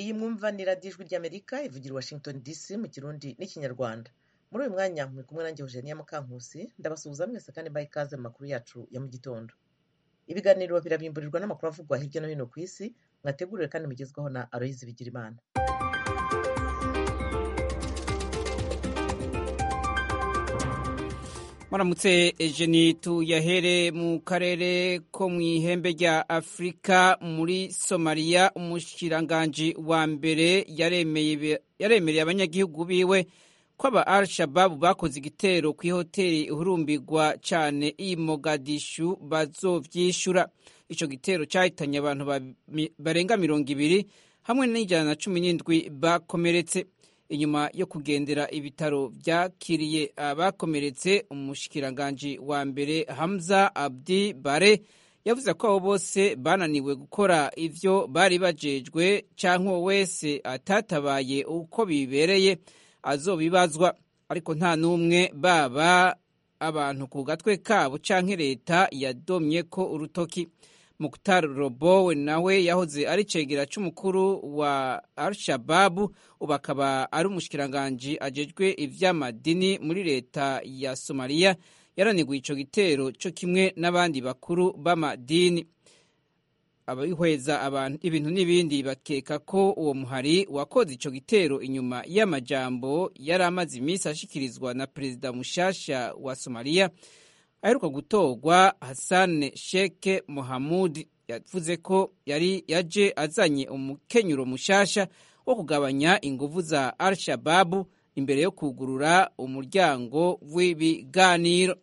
iyi mwumva ni radiyo ijwi ry'amerika ivugira i washington dc mu kirundi n'ikinyarwanda muri uyu mwanya muri kumwe nanjye eugenia mukankusi ndabasuhuza mwese kandi mbaha ikaze mu makuru yacu ya mu gitondo ibiganiro birabimburirwa n'amakuru avugwa hirya no hino ku isi mwateguriwe kandi mugezwaho na aloyizi bigirimana muramutse ejeni tuyahere mu karere ko mu ihembe rya afurika muri somaliya umushikiranganji wa mbere yaremereye abanyagihugu biwe ko aba al shababu bakoze igitero ku ihoteli ihurumbirwa cyane i mogadishu bazovyishura ico gitero cyahitanye abantu barenga mirongo ibiri hamwe n'ijana na cumi n'indwi bakomeretse inyuma yo kugendera ibitaro byakiriye abakomeretse umushikiranganji wa mbere hamza abdi bare yavuze ko abo bose bananiwe gukora ivyo bari bajejwe canke uwo wese atatabaye uko bibereye azobibazwa ariko nta n'umwe baba abantu ku gatwe kabo canke leta yadomye ko urutoki Mukhtar Robowe nawe yahoze ari cegera c'umukuru wa Al-Shababu ubu akaba ari umushikiranganji ajejwe ivy'amadini muri leta ya Somalia yaraniguye ico gitero co kimwe n'abandi bakuru b'amadini abihweza abantu ibintu n'ibindi bakeka ko uwo muhari wakoze ico gitero inyuma y'amajambo yari amaze iminsi ashikirizwa na perezida mushasha wa Somalia aheruka gutorwa Hassan Sheikh Mohamud yavuze ko yari yaje azanye umukenyuro mushasha wo kugabanya inguvu za Al-Shababu imbere yo kugurura umuryango w'ibiganiro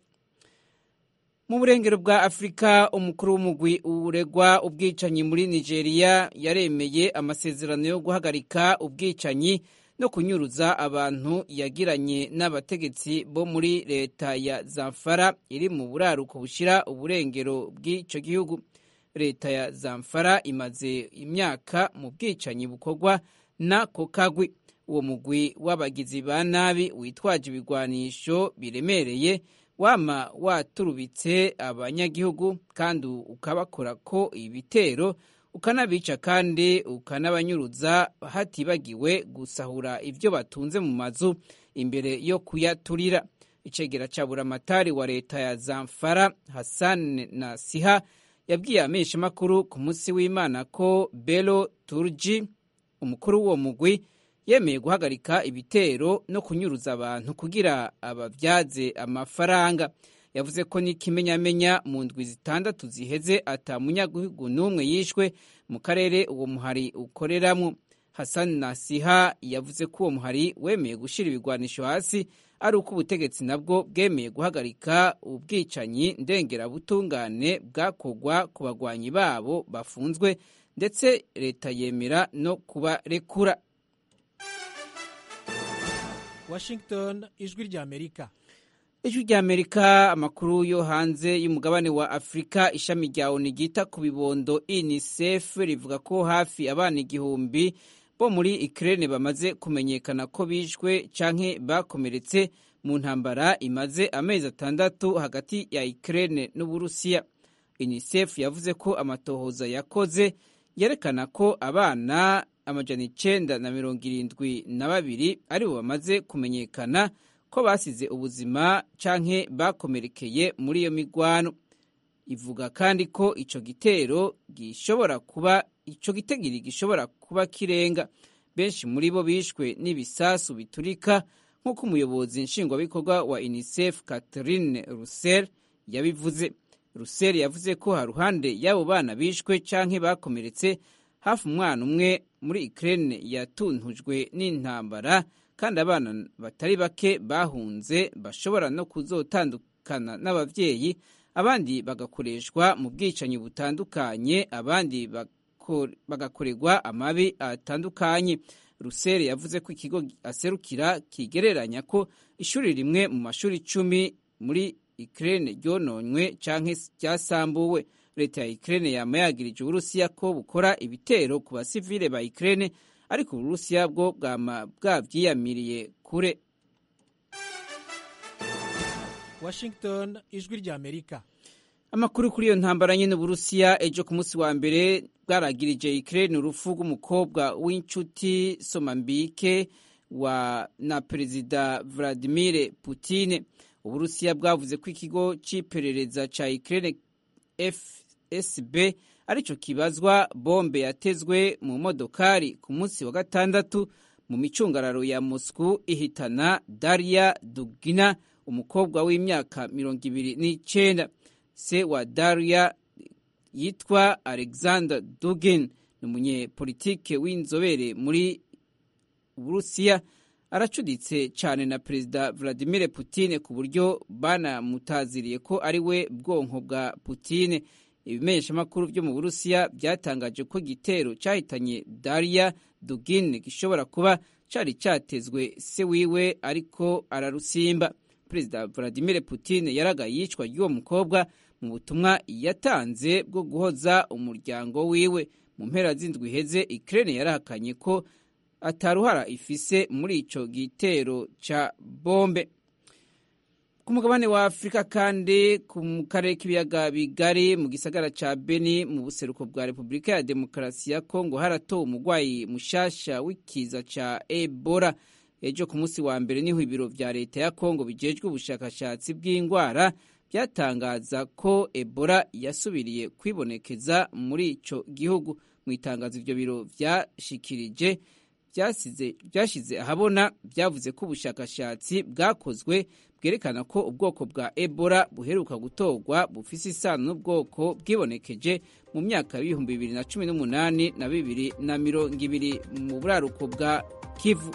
mu burengero bwa Afurika umukuru w'umugwi uregwa ubwicanyi muri Nigeria yaremeye amasezerano yo guhagarika ubwicanyi no kunyuruza abantu yagiranye n'abategetsi bo muri leta ya Zamfara iri mu buraruko bushira uburengero bw'ico gihugu leta ya Zamfara imaze imyaka mu bwicanyi bukorwa na kokagwi uwo mugwi w'abagizi ba nabi witwaje ibigwanisho biremereye wama waturubitse abanyagihugu kandi ukabakora ko ibitero ukanabica kandi ukanabanyuruza hatibagiwe gusahura ibyo batunze mu mazu imbere yo kuyaturira icegera ca buramatari wa leta ya Zamfara Hassan Nasiha yabwiye ameshamakuru ku munsi w'Imana ko Bello Turji umukuru w'uwo mugwi yemeye guhagarika ibitero no kunyuruza abantu kugira abavyaze amafaranga yavuze ko n'ikimenyamenya mu ndwi zitandatu ziheze ata munyagihugu n'umwe yishwe mu karere uwo muhari ukoreramwo Hassan Nasiha yavuze ko uwo muhari wemeye gushira ibigwanisho hasi ari uko ubutegetsi nabwo bwemeye guhagarika ubwicanyi ndengerabutungane bwakorwa ku bagwanyi babo bafunzwe ndetse leta yemera no kubarekura Washington ijwi rya Amerika ijwi rya amerika amakuru yo hanze y'umugabane wa afurika ishami rya onu ryita ku bibondo unicef rivuga ko hafi abana igihumbi bo muri ikirere bamaze kumenyekana ko bishwe canke bakomeretse mu ntambara imaze amezi atandatu hagati ya ikirere n'uburusiya unicef yavuze ko amatohoza yakoze yerekana ko abana amajana icenda na mirongo irindwi na babiri aribo bamaze kumenyekana ko basize ubuzima canke bakomerekeye muri iyo migwano ivuga kandi ko ico gitero gishobora kuba ico gitegiri gishobora kuba kirenga benshi muri bo bishwe n'ibisasu biturika nk'uko umuyobozi nshingwabikorwa wa UNICEF Catherine Russell yabivuze Russell yavuze ko haruhande y'abo bana bishwe canke bakomeretse hafi umwana umwe muri Ukraine yatuntujwe n'intambara kandi abana batari bake bahunze bashobora no kuzotandukana n'abavyeyi abandi bagakoreshwa mu bwicanyi butandukanye abandi bagakorerwa amabi atandukanye rusere yavuze ko ikigo aserukira kigereranya ko ishuri rimwe mu mashuri icumi muri Ukraine ryononywe canke ryasambuwe leta ya Ukraine yama yagirije uburusiya ko bukora ibitero ku basivile ba Ukraine ariko uburusiya bwo bwama bwavyiyamiriye kure Washington ijwi rya Amerika amakuru kuri iyo ntambara nyine uburusiya ejo ku munsi wa mbere bwaragirije Ukraine urupfu rw'umukobwa w'inshuti somambike wa na perezida Vladimir Putin uburusiya bwavuze ko ikigo c'iperereza ca Ukraine FSB arico kibazwa bombe yatezwe mu modokari ku munsi wa gatandatu mu micungararo ya Moscow ihitana Daria Dugina umukobwa w'imyaka mirongo ibiri n'icenda se wa Daria yitwa Alexander Dugin ni umunyepolitike w'inzobere muri Uburusiya aracuditse cyane na perezida Vladimir Putin ku buryo banamutaziriye ko ari we bwonko bwa Putin ibimenyeshamakuru byo mu Burusiya byatangaje ko igitero cyahitanye Daria Dugin gishobora kuba cyari cyatezwe se wiwe ariko ararusimba perezida Vladimir Putin yaraga yicwa ry'uwo mukobwa mu butumwa yatanze bwo guhoza umuryango wiwe mu mpera z'indwi iheze Ukraine yarahakanye ko ataruhara ifise muri ico gitero ca bombe ku mugabane wa afurika kandi mu karere k'ibiyaga bigari mu gisagara ca beni mu buseruko bwa repubulika ya demokarasi ya kongo haratowe umurwayi mushasha w'ikiza ca ebola ejo ku munsi wa mbere niho ibiro vya leta ya kongo bijejwe ubushakashatsi bw'indwara byatangaza ko ebola yasubiriye kwibonekeza muri ico gihugu mu itangazo ivyo biro vyashikirije byashyize ahabona byavuze ko ubushakashatsi bwakozwe bwerekana ko ubwoko bwa ebola buheruka gutorwa bufise isano n'ubwoko bwibonekeje mu myaka y'ibihumbi bibiri na cumi n'umunani na bibiri na mirongo ibiri mu buraruko bwa kivu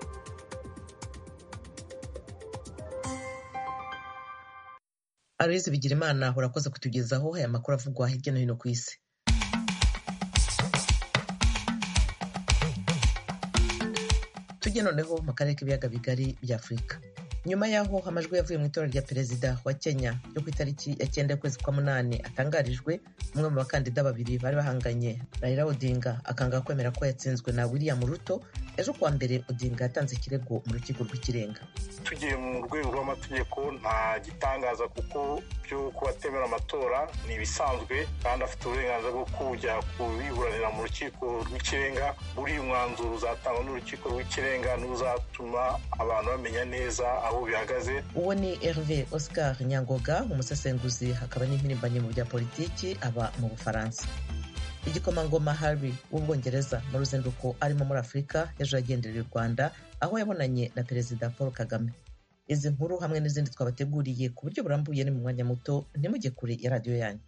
aloyizi bigirimana urakoze kutugezaho aya makuru avugwa hirya no hino ku isi tujye noneho mu karere k'ibiyaga bigari bya afurika nyuma y'aho amajwi yavuye mu itora rya perezida wa kenya yo ku itariki ya cyenda y'ukwezi kwa munani atangarijwe umwe mu bakandida babiri bari bahanganye raila odinga akanga kwemera ko yatsinzwe na william ruto ejo kuwa mbere odinga yatanze ikirego mu rukiko rw'ikirenga tugiye mu rwego rw'amategeko nta gitangaza kuko byo kuba atemera amatora ni ibisanzwe kandi afite uburenganzira bwo kujya kubiburanira mu rukiko rw'ikirenga buriya umwanzuro uzatangwa n'urukiko rw'ikirenga n'uzatuma abantu bamenya neza aho bihagaze uwo ni herve oscar nyangoga umusesenguzi hakaba n'impirimbanyi mu bya politiki aba mu bufaransa igikomangoma harry w'ubwongereza mu ruzinduko arimo muri afurika ejo yagendereye u rwanda aho yabonanye na perezida paul kagame izi nkuru hamwe n'izindi twabateguriye ku buryo burambuye ni mu mwanya muto ntimujye kure ya radiyo yanyu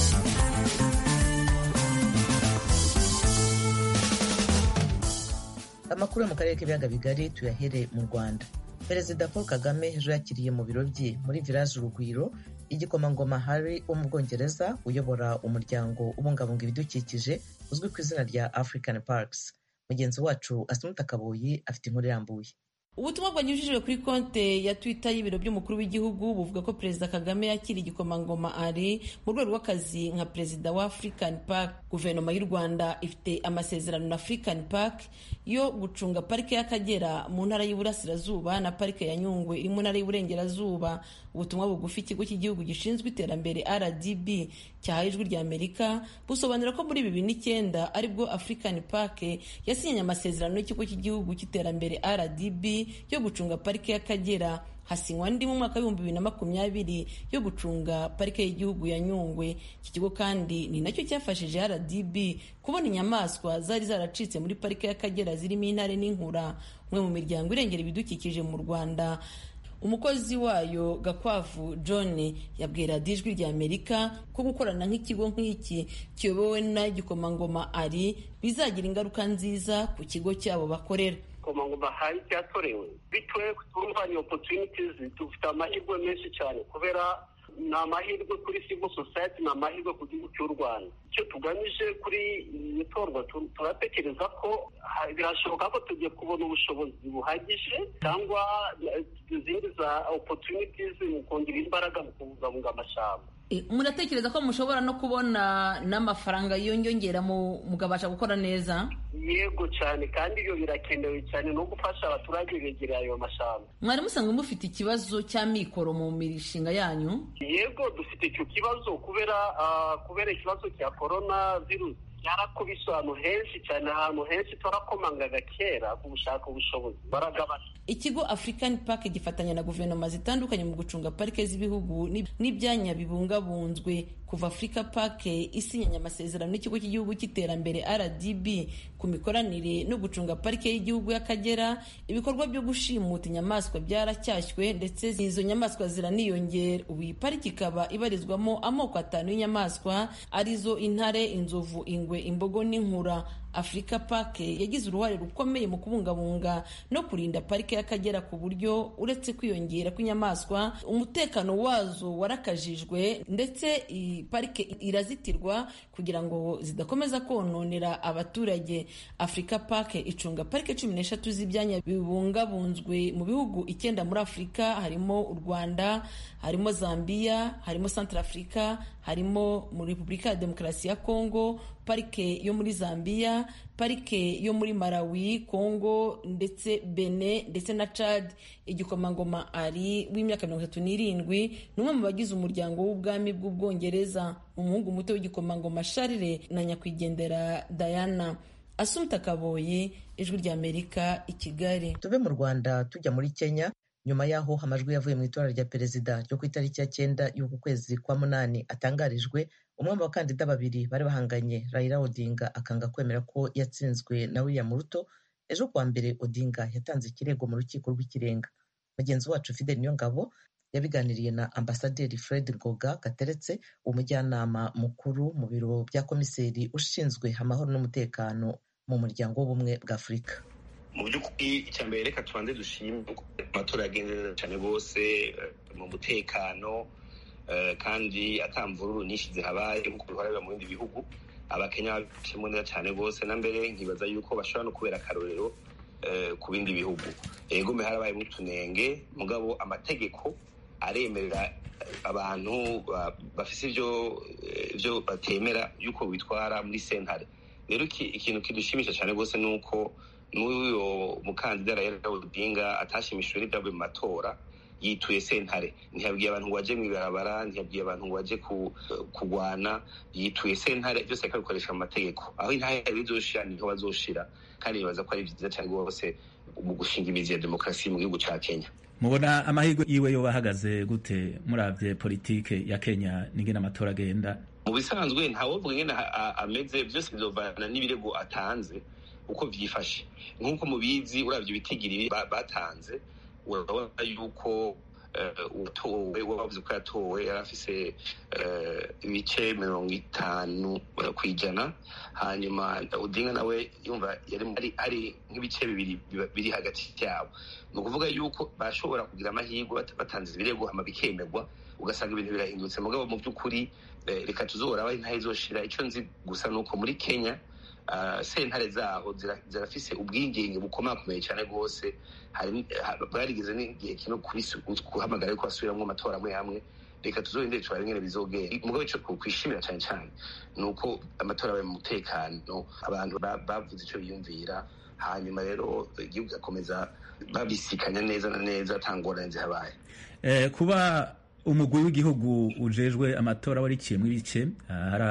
amakuru yo mu karere k'ibiyaga bigari tuyahere mu rwanda perezida paul kagame ejo yakiriye mu biro bye muri village urugwiro igikomangoma harry wo mu bwongereza uyobora umuryango ubungabunga ibidukikije uzwi ku izina rya african parks mugenzi wacu asimuta kabuyi afite inkuru irambuye ubutumwa bwanyujijwe kuri konte ya twitter y'ibiro by'umukuru w'igihugu buvuga ko perezida kagame yakira igikomangoma ari mu rwego rw'akazi nka perezida wa african park guverinoma y'u rwanda ifite amasezerano na african park yo gucunga parike y'akagera mu ntara y'uburasirazuba na parike ya nyungwe iri mu ntara y'uburengerazuba ubutumwa bugufi ikigo cy'igihugu gishinzwe iterambere rdb cyahaye ijwi rya amerika busobanura ko muri bibiri n'icyenda aribwo african park yasinyanye amasezerano n'ikigo cy'igihugu cy'iterambere rdb yo gucunga parike y'akagera hasinywa andi mu mwaka w'ibihumbi bibiri na makumyabiri yo gucunga parike y'igihugu ya nyungwe iki kigo kandi ni nacyo cyafashije rdb kubona inyamaswa zari zaracitse muri parike y'akagera zirimo intare n'inkura umwe mu miryango irengera ibidukikije mu rwanda umukozi wayo gakwavu john yabwira ijwi rya amerika ko gukorana nk'ikigo nk'iki kiyobowe n'igikomangoma ari bizagira ingaruka nziza ku kigo cyabo bakorera igikomangoma hari cyatorewe bitwe twumvanye opportunities dufite amahirwe menshi cyane kubera ni amahirwe kuri civil society ni amahirwe ku gihugu cy'u rwanda icyo tugamije kuri iri torwa turatekereza ko birashoboka ko tugiye kubona ubushobozi buhagije cyangwa izindi za opportunities mu kongera imbaraga mu kubungabunga amashyamba muratekereza ko mushobora no kubona n'amafaranga yiyongera mukabasha gukora neza yego cyane kandi ibyo birakenewe cyane no gufasha abaturage begereye ayo mashyamba mwari musanzwe mufite ikibazo cy'amikoro mu mishinga yanyu yego dufite icyo kibazo kubera kubera ikibazo cya korona virusi byarakubise ahantu henshi cyane ahantu henshi twarakomangaga kera ku gushaka ubushobozi baragabana ikigo african park gifatanya na guverinoma zitandukanye mu gucunga parike z'ibihugu n'ibyanya bibungabunzwe kuva africa park isinyanye amasezerano n'ikigo cy'igihugu cy'iterambere rdb ku mikoranire no gucunga parike y'igihugu y'akagera ibikorwa byo gushimuta inyamaswa byaracyashywe ndetse izo nyamaswa ziraniyongera ubu iyi pariki ikaba ibarizwamo amoko atanu y'inyamaswa arizo intare inzovu ingwe imbogo n'inkura Africa Park yagize uruhare rukomeye mu kubungabunga no kurinda parike y'Akagera ku buryo uretse kwiyongera kw'inyamaswa umutekano wazo warakajijwe ndetse iyi parike irazitirwa kugira ngo zidakomeza kononera abaturage Africa Park icunga parike cumi n'eshatu z'ibyanya bibungabunzwe mu bihugu icyenda muri Afurika harimo u Rwanda harimo Zambia harimo Central Africa harimo muri Repubulika ya Demokarasi ya Kongo parike yo muri Zambia parike yo muri Malawi Kongo ndetse Benin ndetse na Chad igikomangoma ari w'imyaka mirongo itatu n'irindwi ni umwe mu bagize umuryango w'ubwami bw'ubwongereza umuhungu muto w'igikomangoma Charles na nyakwigendera Diana Asumta Kaboyi ijwi ry'Amerika i Kigali tuve mu Rwanda tujya muri Kenya nyuma y'aho amajwi yavuye mu itora rya perezida ryo ku itariki ya cyenda y'uku kwezi kwa munani atangarijwe umwe mu bakandida babiri bari bahanganye Raila Odinga akanga kwemera ko yatsinzwe na William Ruto ejo kuwa mbere Odinga yatanze ikirego mu rukiko rw'ikirenga mugenzi wacu Fidel Niyongabo yabiganiriye na ambasaderi Fred Ngoga Gateretse umujyanama mukuru mu biro bya komiseri ushinzwe amahoro n'umutekano mu muryango w'ubumwe bwa Afurika mu by'ukuri icya mbere reka tubanze dushime amatora yagenze neza cyane rwose mu mutekano kandi atamvururu nyinshi zihabaye nk'uko bihora mu bindi bihugu abakenya babicemo neza cyane rwose na mbere nkibaza yuko bashobora no kubera akarorero ku bindi bihugu yego mbe harabayemo utunenge mugabo amategeko aremerera abantu bafite ibyo batemera yuko bitwara muri sentare rero ikintu kidushimisha cyane rwose ni uko n'uyo mukandida Raila Odinga atashimishijwe n'ibyavuye mu matora yituye sentare ntiyabwiye abantu ngo baje mu ibarabara ntiyabwiye abantu ngo baje kurwana yituye sentare byose akabikoresha mu mategeko aho intare bizoshira niho bazoshira kandi nibaza ko ari byiza cyane rwose mu gushinga imizi ya demokarasi mu gihugu cya Kenya mubona amahirwe yiwe yoba ahagaze gute muravye politike ya Kenya n'ingene amatora agenda mu bisanzwe ntawovuga ingene ameze byose bizovana n'ibirego atanze uko byifashe nk'uko mubizi uravye ibitigiri batanze urabona yuko uwatowe wavuze ko yatowe yari afise ibice mirongo itanu ku ijana hanyuma udinga nawe yumva yari ari nk'ibice bibiri biri hagati yabo ni ukuvuga yuko bashobora kugira amahirwe batanze ibirego hama bikemerwa ugasanga ibintu birahindutse mugabo mu by'ukuri reka tuzora aho intahe izoshira icyo nzi gusa ni uko muri kenya sentare zaho zirafise ubwigenge bukomakomeye cyane rwose bwarigeze n'igihe kino guhamagara yuko basubiramwo amatora amwe amwe reka tuzorindire turabe ingene bizogera mugabo ico kwishimira cyane cyane ni uko amatora abaye mu mutekano abantu bavuze ico biyumvira hanyuma rero igihugu kigakomeza babisikanya neza na neza ata ngorane zihabaye kuba umugwi w'igihugu ujejwe amatora wariciyemwo ibice hari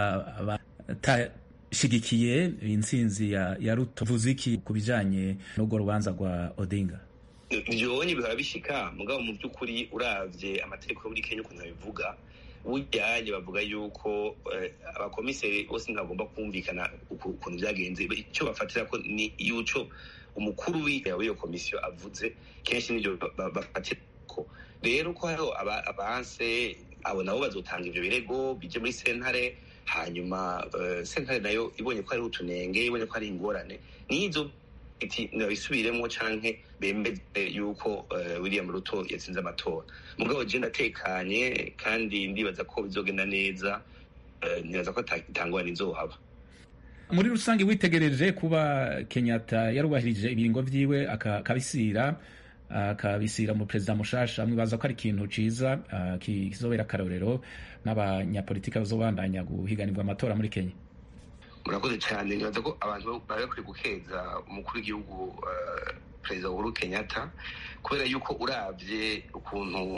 abatashigikiye intsinzi ya, ya Ruto vuze iki ku bijanye n'urwo rubanza rwa Odinga vyonye bihora bishika mugabo mu by'ukuri uravye amategeko yo muri Kenya ukuntu bivuga buryaye bavuga yuko abakomiseri bose ntagomba kumvikana ukuntu byagenze icyo bafatira ko ni yuco umukuru w'iyo komisiyo avuze kenshi nibyo bafatira ko rero ko hariho abanse abo nabo bazotanga ivyo birego bije muri sentare hanyuma sentare nayo ibonye ko hariho utunenge ibonye ko hari ingorane nizo iti nabisubiremo canke bemeze yuko William Ruto yatsinze amatora mugabo je ndatekanye kandi ndibaza ko bizogenda neza nibaza ko itangwa nizohaba muri rusange witegereje kuba Kenyatta yarubahirije ibiringo vyiwe akabisira akabisira mu perezida mushasha mwibaza ko ari ikintu ciza uh, kizobera akarorero n'abanyapolitiki bazobandanya guhiganirwa amatora muri kenya murakoze cyane nibaza ko abantu bari bakwiye gukeza umukuru w'igihugu uh, perezida uhuru kenyatta kubera yuko urabye ukuntu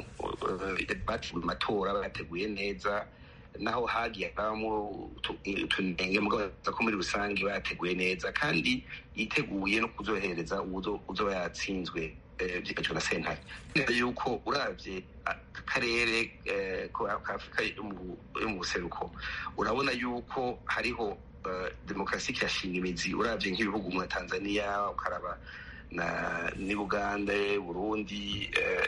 bateguye amatora bayateguye neza naho hagiye habamo utunenge mugabaza ko muri rusange bayateguye neza kandi yiteguye no kuzohereza uzoba yatsinzwe byigajwe na sentare neza yuko urabye akarere ka afurika yo mu buseruko urabona yuko hariho demokarasi kirashinga imizi urabye nk'ibihugu nka tanzania ukaraba na ni buganda burundi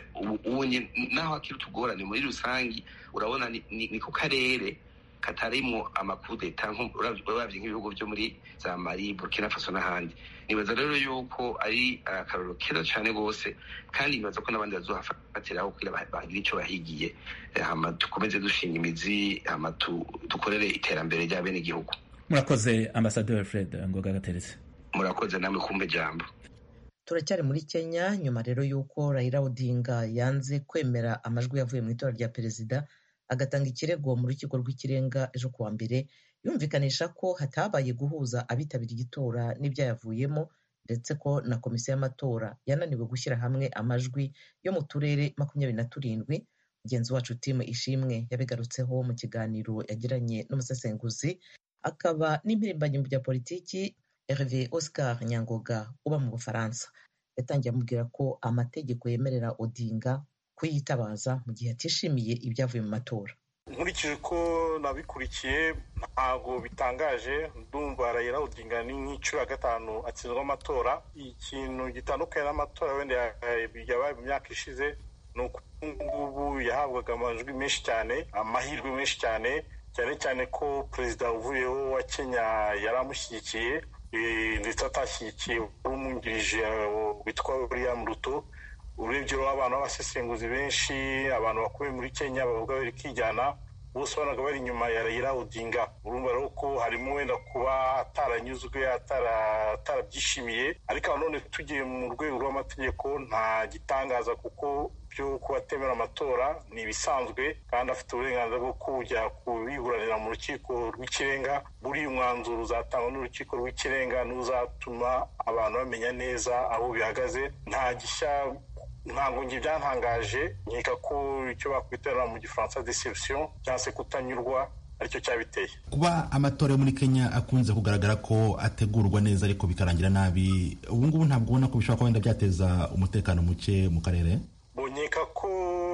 ubu naho hakiri utugorane muri rusange urabona ni ku karere katarimwo amakudeta urabye nk'ibihugu byo muri za mali burkina faso n'ahandi nibaza rero yuko ari akarorero keza cyane rwose kandi nibaza ko n'abandi bazohafatiraho kugira bagire icyo bahigiye hama dukomeze dushinga imizi hama dukorere iterambere rya bene igihugu murakoze ambasaderi fred ngoga gateretse murakoze namwe kumva ijambo turacyari muri kenya nyuma rero y'uko Raila Odinga yanze kwemera amajwi yavuye mu itora rya perezida agatanga ikirego mu rukiko rw'ikirenga ejo kuwa mbere yumvikanisha ko hatabaye guhuza abitabiriye itora n'ibyayavuyemo ndetse ko na komisiyo y'amatora yananiwe gushyira hamwe amajwi yo mu turere makumyabiri na turindwi mugenzi wacu timu ishimwe yabigarutseho mu kiganiro yagiranye n'umusesenguzi akaba n'impirimbanyi mu bya politiki Hervé Oscar Nyangoga uba mu Bufaransa yatangiye amubwira ko amategeko yemerera Odinga kuyitabaza mu gihe atishimiye ibyavuye mu matora nkurikije uko nabikurikiye ntabwo bitangaje ndumva Raila Odinga ni nk'inshuro ya gatanu atsinzwe amatora ikintu gitandukanye n'amatora wenda yabaye mu myaka ishize ni uko ngubu yahabwaga amajwi menshi cyane amahirwe menshi cyane cyane cyane ko perezida uvuyeho wa Kenya yari amushyigikiye ndetse atashyigikiye wari umwungirije witwa William Ruto urebye abantu b'abasesenguzi benshi abantu bakubiye muri Kenya bavuga bari kijyana bose banaga bari inyuma ya Raila Odinga urumva rero ko harimo wenda kuba ataranyuzwe atarabyishimiye ariko nanone tugiye mu rwego rw'amategeko nta gitangaza kuko byo kuba atemera amatora ni ibisanzwe kandi afite uburenganzira bwo kujya kubiburanira mu rukiko rw'ikirenga buriya umwanzuro uzatangwa n'urukiko rw'ikirenga n'uzatuma abantu bamenya neza aho bihagaze nta gishya ntabwo njye byantangaje nkeka ko icyo bakwitera mu gifaransa deception cyangwa se kutanyurwa aricyo cyabiteye kuba amatora yo muri kenya akunze kugaragara ko ategurwa neza ariko bikarangira nabi ubu ngubu ntabwo ubona ko bishobora kuba wenda byateza umutekano muke mu karere bonyeka ko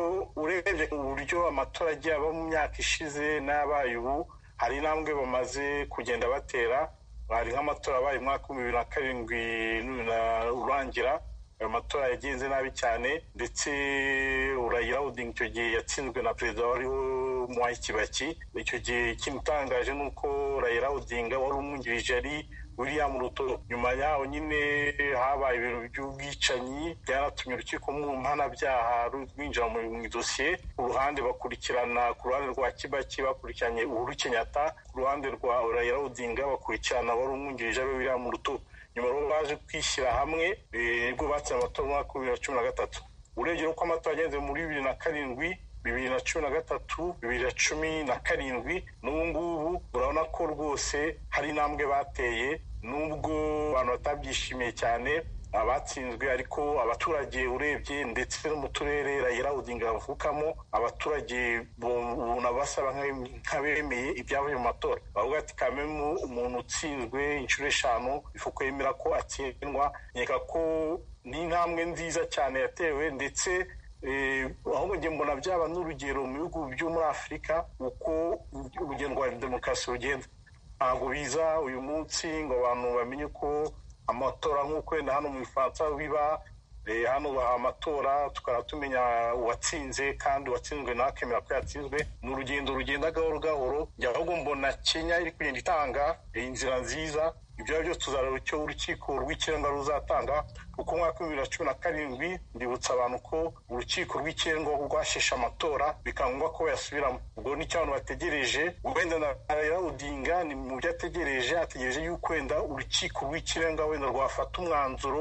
urebye uburyo amatora agiye aba mu myaka ishize n'abaye ubu hari intambwe bamaze kugenda batera hari nk'amatora abaye umwaka w'ibihumbi bibiri na karindwi urangira ayo matora yagenze nabi cyane ndetse Raila Odinga icyo gihe yatsinzwe na perezida wariho Mwai Kibaki icyo gihe ikintu utangaje ni uko Raila Odinga wari umwungirije ari William Ruto nyuma yaho nyine habaye ibintu by'ubwicanyi byanatumye urukiko mpanabyaha rwinjira mu idosiye ku ruhande bakurikirana ku ruhande rwa Kibaki bakurikiranye Uhuru Kenyatta ku ruhande rwa Raila Odinga bakurikirana wari umwungirije ari William Ruto nyuma rero baje kwishyira hamwe nibwo batsinze amatora mu mwaka wa bibiri na cumi na gatatu urebye uko amatora yagenze muri bibiri na karindwi bibiri na cumi na gatatu bibiri na cumi na karindwi n'ubu ngubu urabona ko rwose hari intambwe bateye nubwo abantu batabyishimiye cyane abatsinzwe ariko abaturage urebye ndetse no mu turere Raila Odinga bavukamo abaturage ubona basaba nk'abemeye ibyavuye mu matora bavuga ati kamemu umuntu utsinzwe inshuro eshanu ifuko yemera ko atsindwa nkeka ko ni intambwe nziza cyane yatewe ndetse ahubwo njye mbona byaba n'urugero mu bihugu byo muri afurika uko urugendo rwa demokarasi rugenda ntabwo biza uyu munsi ngo abantu bamenye ko amatora nk'uko wenda hano mu ifaransa biba hano baha amatora tukaba tumenya uwatsinze kandi uwatsinzwe nawe akemera ko yatsinzwe ni urugendo rugenda gahoro gahoro ahubwo mbona kenya iri kugenda itanga inzira nziza ibyo ari byo tuzareba icyo urukiko rw'ikirenga ruzatanga kuko umwaka wa bibiri na cumi na karindwi ndibutsa abantu ko urukiko rw'ikirenga rwasheshe amatora bikaba ngombwa ko bayasubiramo ubwo nicyo abantu bategereje wenda na Raila Odinga ni mu byo ategereje ategereje yuko wenda urukiko rw'ikirenga wenda rwafata umwanzuro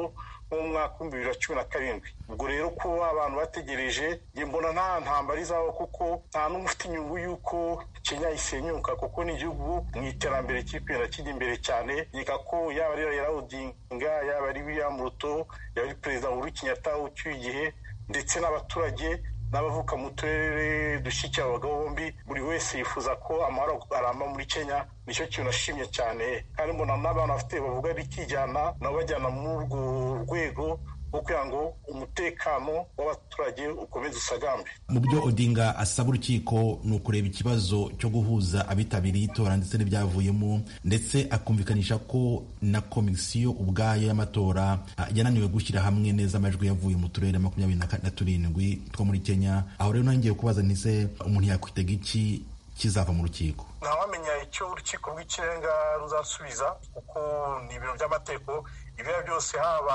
nko mu mwaka w'ibihumbi bibiri na cumi na karindwi ubwo rero kuba abantu bategereje njye mbona nta ntambara izaho kuko nta n'umwe ufite inyungu y'uko kenya isenyuka kuko ni igihugu mu iterambere kiri kugenda kijya imbere cyane nkeka ko yaba ari Raila Odinga yaba ari William Ruto yaba ari perezida Uhuru Kenyatta ucyuye igihe ndetse n'abaturage n'abavuka mu turere dushyigikira abagabo bombi buri wese yifuza ko amahoro aramba muri kenya nicyo kintu nashimye cyane kandi mbona n'abantu bafite bavuga bikijyana nabo bajyana muri urwo rwego rwo kugira ngo umutekano w'abaturage ukomeze usagambe mu byo odinga asaba urukiko ni ukureba ikibazo cyo guhuza abitabiriye itora ndetse n'ibyavuyemo ndetse akumvikanisha ko na komisiyo ubwayo y'amatora yananiwe gushyira hamwe neza amajwi yavuye mu turere makumyabiri na turindwi two muri kenya aho rero nongeye kubaza ntise umuntu yakwitega iki kizava mu rukiko ntawamenya icyo urukiko rw'ikirenga ruzasubiza kuko ni ibintu by'amategeko ibyo byose haba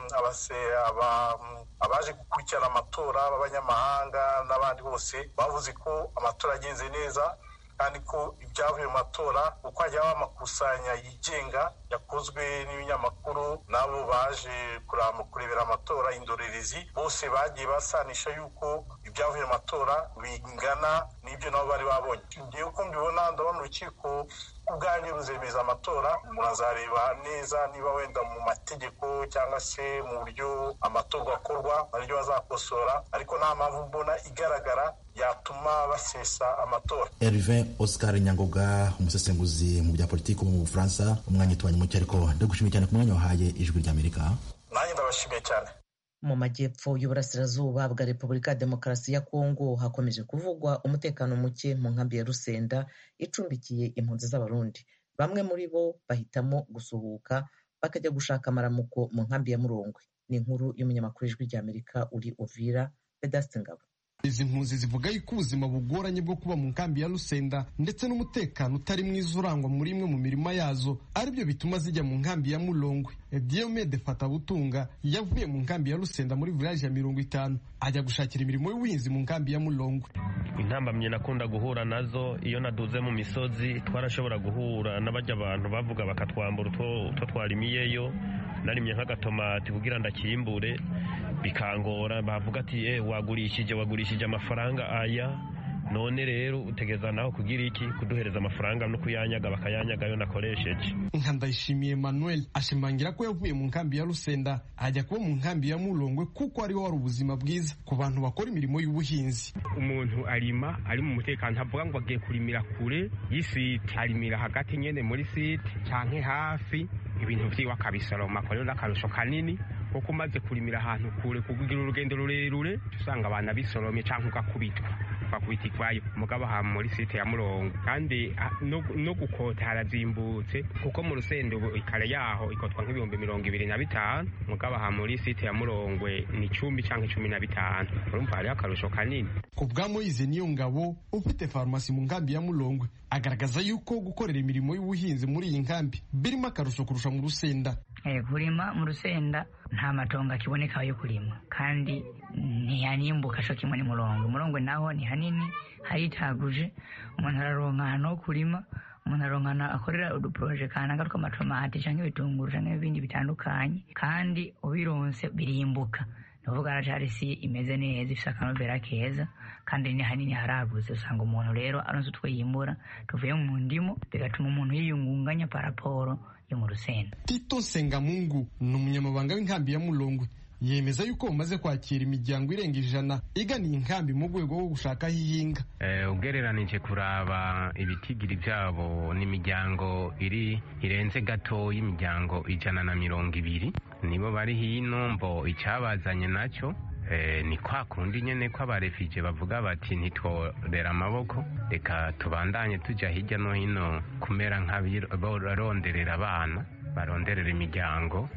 abaje gukurikirana amatora b'abanyamahanga n'abandi bose bavuze ko amatora agenze neza kandi ko ibyavuye mu matora uko hajya haba amakusanya yigenga yakozwe n'ibinyamakuru n'abo baje kurebera amatora indorerezi bose bagiye basanisha yuko ibyavuye mu matora bingana n'ibyo nabo bari babonye ngewe uko mbibona ndabona urukiko ubwanyu ruzemeza amatora murazareba neza niba wenda mu mategeko cyangwa se mu buryo amatorwa akorwa naryo bazakosora ariko nta mpamvu mbona igaragara yatuma basesa amatora Herve Oscar Nyangoga umusesenguzi mu bya politiki wo mu Bufaransa umwanya utubanye muke ariko ndagushimiye cyane ku mwanya wahaye ijwi ry'Amerika nanjye ndabashimiye cyane mu majyepfo y'uburasirazuba bwa repubulika ya demokarasi ya kongo hakomeje kuvugwa umutekano muke mu nkambi ya rusenda icumbikiye impunzi z'abarundi bamwe muri bo bahitamo gusuhuka bakajya gushaka amaramuko mu nkambi ya murongwe ni inkuru y'umunyamakuru ijwi ry'amerika uri uvira vedaste ngabo izi mpunzi zivuga yuko ubuzima bugoranye bwo kuba mu nkambi ya Rusenda ndetse n'umutekano utari mwiza urangwa muri imwe mu mirima yazo aribyo bituma zijya mu nkambi ya Mulongwe Diomede Fatabutunga yavuye mu nkambi ya Rusenda muri village ya mirongo itanu ajya gushakira imirimo y'ubuhinzi mu nkambi ya Mulongwe intambamye nakunda guhura nazo iyo naduze mu misozi twarashobora guhura n'abajya abantu bavuga bakatwambura utwo twarimiyeyo narimye nk'agatomati kugira ndakimbure bikangora bavuga ati eh wagurishije wagurishije amafaranga aya none rero utegeza naho kugira iki kuduhereza amafaranga no kuyanyaga bakayanyaga yo nakoresheje nka ndayishimiye Emmanuel ashimangira ko yavuye mu nkambi ya Rusenda ajya kuba mu nkambi ya Mulongwe kuko ariho wari ubuzima bwiza ku bantu bakora imirimo y'ubuhinzi umuntu arima ari mu mutekano ntavuga ngo agiye kurimira kure y'isite arimira hagati nyene muri site canke hafi ibintu vyiwe akabisoroma ko rero n'akarusho kanini kuko umaze kurimira ahantu kure kugira urugendo rurerure usanga abantu bisoromye canke ugakubitwa ugakubita ikwayo mugabo aha muri site ya murongo kandi no gukota harazimbutse kuko mu rusendo ikare yaho ikotwa nk'ibihumbi mirongo ibiri na bitanu mugabo aha muri site ya murongwe ni icumbi canke cumi na bitanu urumva hariho akarusho kanini ku bwa moyize niyo ngabo ufite farumasi mu nkambi ya mulongwe agaragaza yuko gukorera imirimo y'ubuhinzi muri iyi nkambi birimo akarusho kurusha mu rusenda kurima mu rusenda nta matongo akiboneka yo kurima kandi ntiyanimbuka co kimwe n'umurongo umurongo naho ni hanini haritaguje umuntu araronka ahantu ho kurima umuntu aronka akorera uduporoje kananga tw'amatomati canke ibitunguru canke ibindi bitandukanye kandi ubironse birimbuka nuvuga aracari isi imeze neza ifise akanovera keza kandi ni hanini haragutse usanga umuntu rero aronse utwo yimbura tuvuye mu ndimo bigatuma umuntu yiyungunganya paraporo yo mu rusenda tito sengamungu ni umunyamabanga w'inkambi ya mulongwe yemeza yuko bamaze kwakira imiryango irenga ijana iganiye inkambi mu rwego rwo gushaka aho ihinga ugereranije kuraba ibitigiri byabo n'imiryango iri irenze gato y'imiryango ijana na mirongo ibiri nibo bari hino mbo icyabazanye nacyo ni kwa kundi nyine ko abarefije bavuga bati ntitworera amaboko reka tubandanye tujya hirya no hino kumera nk'abaronderera abana baronderera imiryango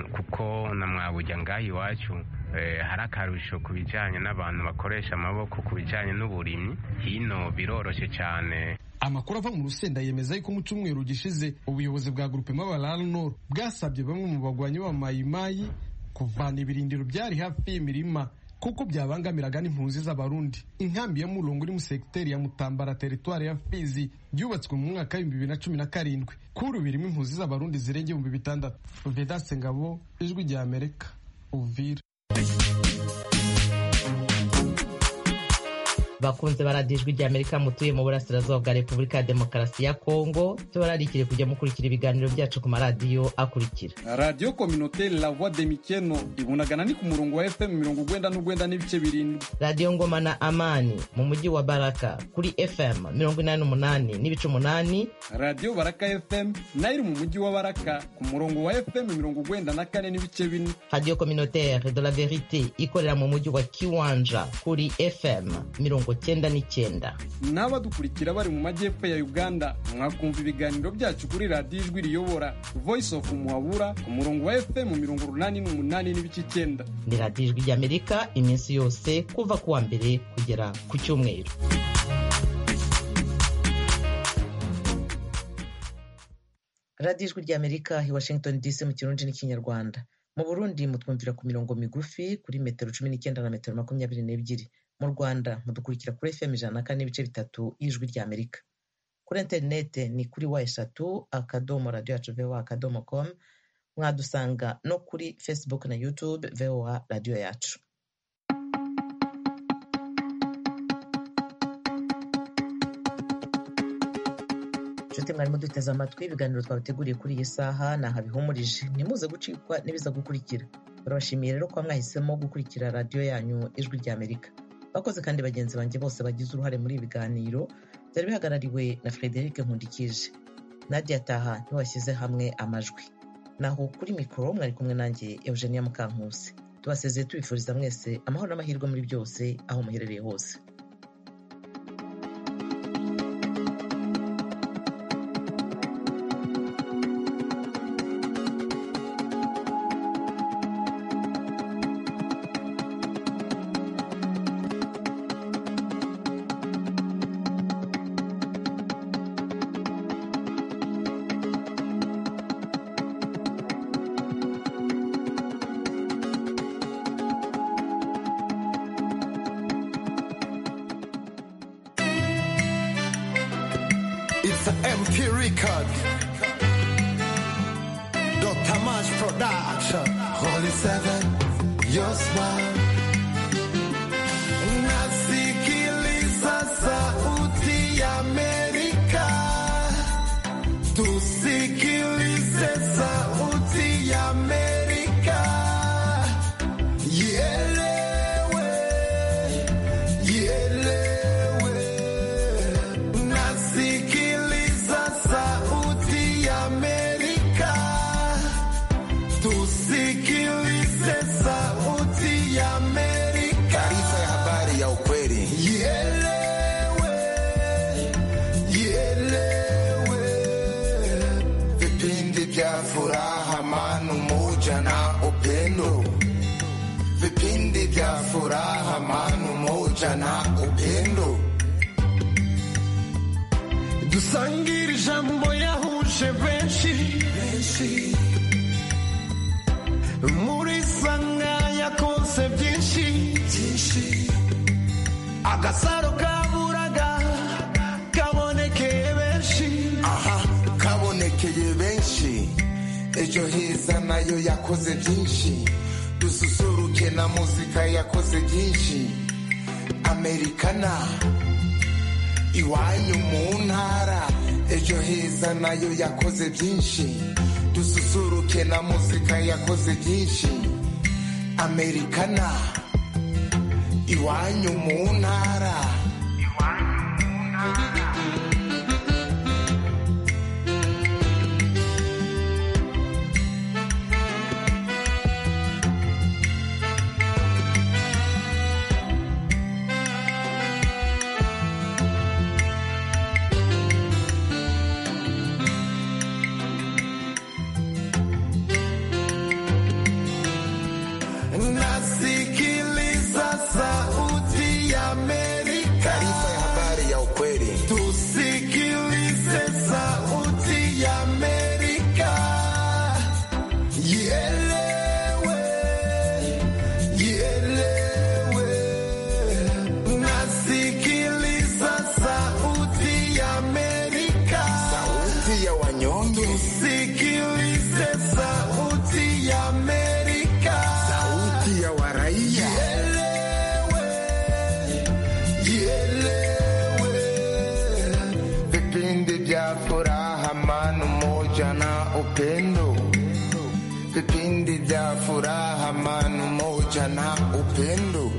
kuko na mwabujya ngaho iwacu hari akarusho ku bijyanye n'abantu bakoresha amaboko ku bijyanye n'uburimyi hino biroroshye cyane amakuru ava mu rusenda yemeza yuko mu cyumweru gishize ubuyobozi bwa gurupe mabarara noro bwasabye bamwe mu bagwanyi b'amayimayi kuvana ibirindiro byari hafi y'imirima kuko byabangamiraga n'impunzi z'abarundi inkambi ya murongo iri mu segiteri ya mutambara teritwari ya fizi yubatswe mu mwaka w'ibihumbi bibiri na cumi na karindwi kuri birimo impunzi z'abarundi zirenga ibihumbi bitandatu vedaste ngabo ijwi rya amerika uvira bakunze baradiyo ijwi ry'amerika mutuye mu burasirazuba bwa repubulika ya demokarasi ya kongo tubararikire kujya mukurikira ibiganiro byacu ku maradiyo akurikira radiyo kominote la voix de mikeno ibunagana ni ku murongo wa fm mirongo ugwenda n'ugwenda n'ibice birindwi radiyo ngoma na amani mu mujyi wa baraka kuri fm mirongo inani n'umunani n'ibice umunani radiyo baraka fm nayo iri mu mujyi wa baraka ku murongo wa fm mirongo ugwenda na kane n'ibice bine radiyo communautaire de la verite ikorera mu mujyi wa kiwanja kuri fm mirongo cyenda n'icyenda n'abadukurikira bari mu majyepfo ya uganda mwakumva ibiganiro byacu kuri radiyo ijwi riyobora voice of muhabura ku murongo wa fm mirongo urunani n'umunani n'ibice icyenda ni radiyo ijwi ry'amerika iminsi yose kuva ku wa mbere kugera ku cyumweru radiyo ijwi ry'amerika i washington dc mu kirundi n'ikinyarwanda mu burundi mutwumvira ku mirongo migufi kuri metero cumi n'icyenda na metero makumyabiri n'ebyiri mu rwanda mudukurikira kuri fm ijana na kane n'ibice bitatu y'ijwi ry'amerika kuri interinete ni kuri wa eshatu akadomo radiyo yacu voa akadomo com mwadusanga no kuri facebook na youtube voa radiyo yacu inshuti mwarimu duteze amatwi ibiganiro twabateguriye kuri iyi saha ni aha bihumurije ntimuze gucikwa n'ibiza gukurikira barabashimiye rero kuba mwahisemo gukurikira radiyo yanyu ijwi ry'amerika bakoze kandi bagenzi banjye bose bagize uruhare muri ibi biganiro byari bihagarariwe na frederic nkundikije nadia taha ntibashyize hamwe amajwi naho kuri mikoro mwari kumwe nanjye eugenia mukankusi tubasezeye tubifuriza mwese amahoro n'amahirwe muri byose aho muherereye hose It's an MP record. Dr. Mash Production. Holy Seven, your smile. Nasikiliza sauti ya Amerika. Tusikilize sauti ya Amerika. Ielewe, ielewe. Nasikiliza sauti ya Amerika. Tusikilize sauti ya Amerika. Taarifa ya habari ya ukweli. Ielewe, ielewe. Vipindi vya furaha, amani, umoja na upendo. Vipindi vya furaha, amani, umoja na upendo. dusangire ijambo yahuje benshi muri sanga yakoze byinshi agasaro kaburaga kabonekeye benshi aha kabonekeye benshi ejo heza nayo yakoze byinshi dususuruke na muzika yakoze byinshi amerikana iwanyu mu ntara ejo heza nayo yakoze byinshi dususuruke na muzika yakoze byinshi amerikana iwanyu mu ntara nasikiliza sauti ya Amerika. upendo vipindi vya furaha, amani, umoja na upendo.